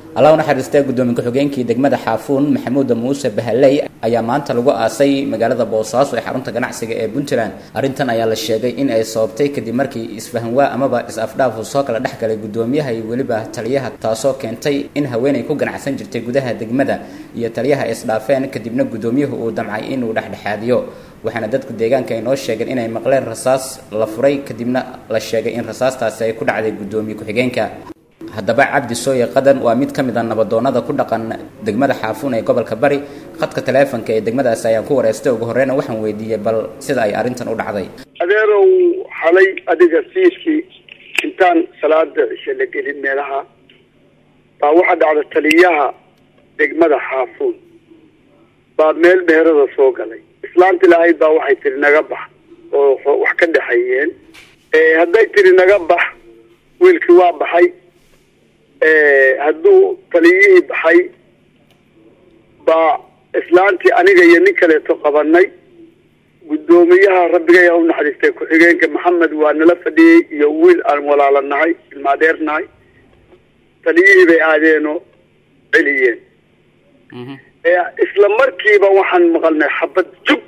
allah u naxariistay guddoomiye ku-xigeenkii degmada xaafuun maxamuud muuse bahaley ayaa maanta lagu aasay magaalada boosaaso ee xarunta ganacsiga ee puntland arrintan ayaa la sheegay in ay sababtay kadib markii isfahanwaa amaba is-afdhaaf uu soo kala dhex galay guddoomiyaha iyo weliba taliyaha taasoo keentay in haweenay ku ganacsan jirtay gudaha degmada iyo taliyaha isdhaafeen kadibna guddoomiyuhu uu damcay inuu dhexdhexaadiyo waxaana dadka deegaanka ay noo sheegeen inay maqleen rasaas la furay kadibna la sheegay in rasaastaasi ay ku dhacday guddoomiye ku-xigeenka haddaba cabdi sooye qadan waa mid ka mid a nabadoonnada ku dhaqan degmada xaafuun ee gobolka bari khadka taleefonka ee degmadaasi ayaan ku wareystay ugu horreyna waxaan weydiiyey bal sida ay arrintan u dhacday adeerow xalay adiga fiiskii intaan salaada cishe la gelin meelaha baa waxaa dhacda taliyaha degmada xaafuun baa meel meherada soo galay islaanti lahayd baa waxay tiri naga bax oo wax ka dhexeeyeen hadday tiri naga bax wiilkii waa baxay hadduu taliyihii baxay baa islaantii aniga iyo nin kaleeto qabanay guddoomiyaha rabbigay ha u naxariistay ku-xigeenka maxamed waa nala fadhiyey iyo wiil aan walaalanahay ilmaadeernahay taliyihii bay aadeenoo celiyeen isla markiiba waxaan maqalnay xabad jug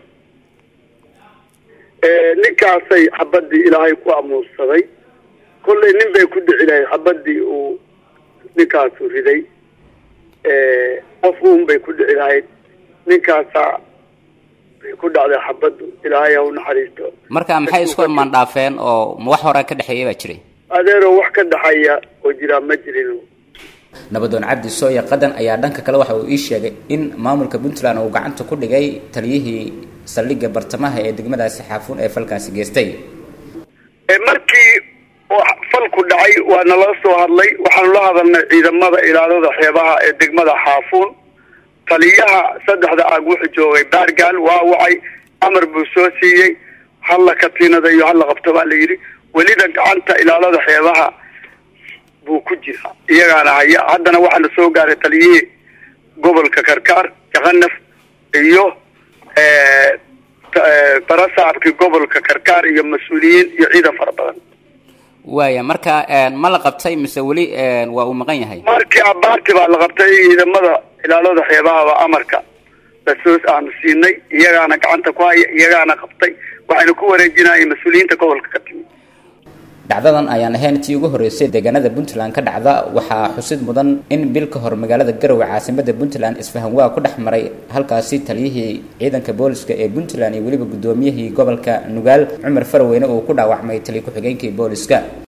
ninkaasay xabadii ilaahay ku amuursaday kollay nin bay ku dhici lahayd xabadii uu ninkaasu riday qof uun bay ku dhici lahayd ninkaasaa bay ku dhacday xabaddu ilaahay ha u naxariisto marka maxay isku imaan dhaafeen oo wax hore ka dhexeeya baa jiray adeero wax ka dhexeeya oo jiraa ma jirin nabadoon cabdi sooye qadan ayaa dhanka kale waxa uu ii sheegay in maamulka puntland uu gacanta ku dhigay taliyihii saldhigga bartamaha ee degmadaasi xaafuun ee falkaasi geystay markii falku dhacay waa nala soo hadlay waxaanu la hadalnay ciidamada ilaalada xeebaha ee degmada xaafuun taliyaha saddexda aag wuxuu joogay baargaal waa wacay amar buu soo siiyey halla katiinada iyo halla qabto baa la yidhi welina gacanta ilaalada xeebaha buu ku jira iyagaana haya haddana waxaana soo gaaray taliyihii gobolka karkaar jakanaf iyo barasaabkii gobolka karkaar iyo mas-uuliyiin iyo ciidan fara badan waaya marka ma la qabtay mise weli waa uu maqan yahay markii abaarti baa la qabtay ciidamada ilaalada xeebahaba amarka lasoo aanu siinay iyagaana gacanta ku haya iyagaana qabtay waxayna ku wareejinayeen mas-uuliyiinta gobolka ka timi dhacdadan ayaan ahayn tii ugu horreysay deegaanada puntland ka dhacda waxaa xusid mudan in bil ka hor magaalada garowe caasimada puntland isfahanwaa ku dhex maray halkaasi taliyihii ciidanka booliska ee puntland iyo weliba guddoomiyihii gobolka nugaal cumar faraweyne uu ku dhaawacmay taliya ku-xigeenkii booliska